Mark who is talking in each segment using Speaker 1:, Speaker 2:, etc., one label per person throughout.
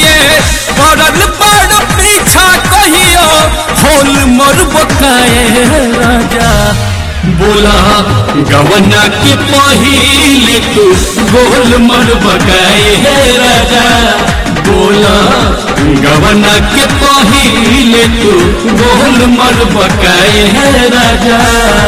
Speaker 1: के पड़ल बड़ पीछा कहियो होल मोर बकाए राजा बोला गवना के पहिले तू गोल मोर बकाए राजा बोला गवना के पहिले तू गोल मोर बकाए राजा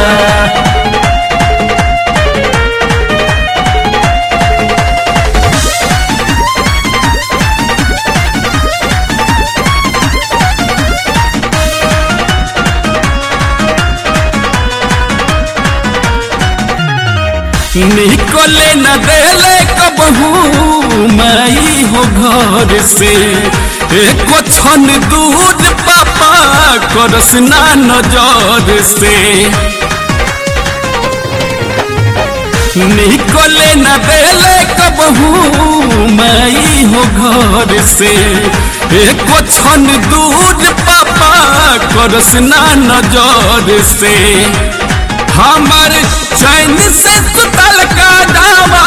Speaker 1: निकले न देले कबहू माई हो घर से एको छन दूध पापा करस ना नजर से निकले न देले कबहू माई हो घर से एको छन दूध पापा करस ना नजर से हमर चैन से कुतल का दावा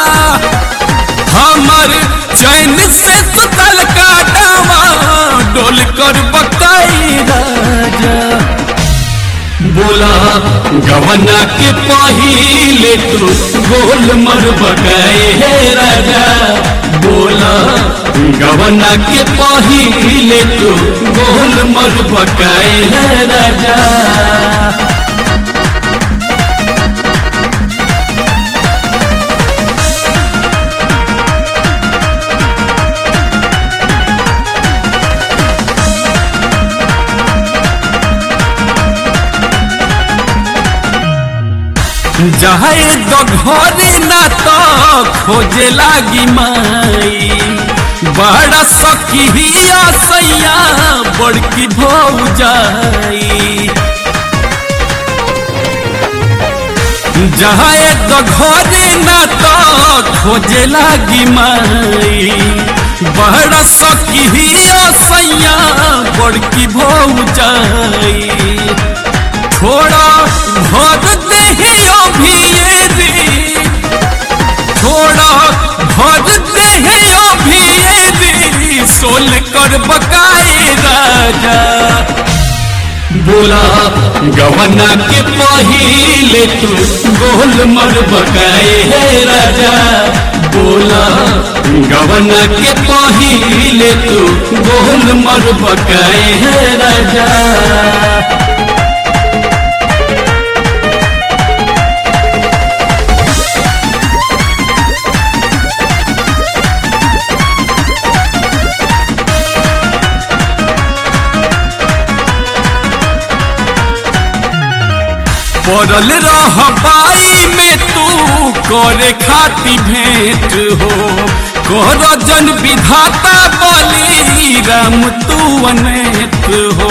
Speaker 1: हमर चैन से कुतल का दावा डोल कर बकाई राजा बोला गवना के पहिले तू गोल मर बकाए राजा बोला गवना के पहिले तू गोल मर बकाए राजा जाए तो घरे ना तो खोजे लागी माई बड़ा सखिया सैया बड़की भौजाई जाए तो घरे ना तो खोजे लागी माई बड़ा सखिया सैया बड़की भौजाई थोड़ा भर देहियो भियेरी थोड़ा भर देहियो भियेरी सोल कर बकाए राजा बोला गवना के पहिले तू गोल मर बकाए राजा बोला गवना के पहिले तू गोल मर बकाए राजा पड़ल रह बाई में तू करे खाती भेंट हो कर जन विधाता बली राम तू अनेत हो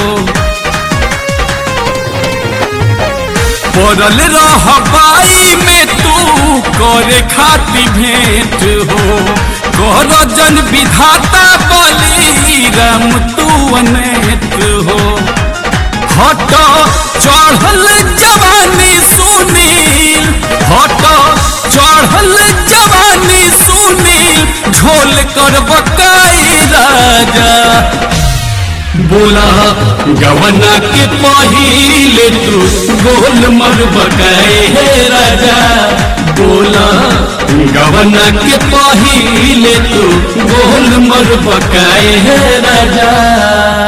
Speaker 1: पड़ल रह बाई में तू करे खाती भेंट हो कर जन विधाता बली राम तू अनेत हो हट चढ़ल जवानी सुनील हट चढ़ल जवानी सुनील झोल कर बकाई राजा बोला गवना के पहिले तू गोल मर बकाए राजा बोला गवना के पहिले तू गोल मर बकाए राजा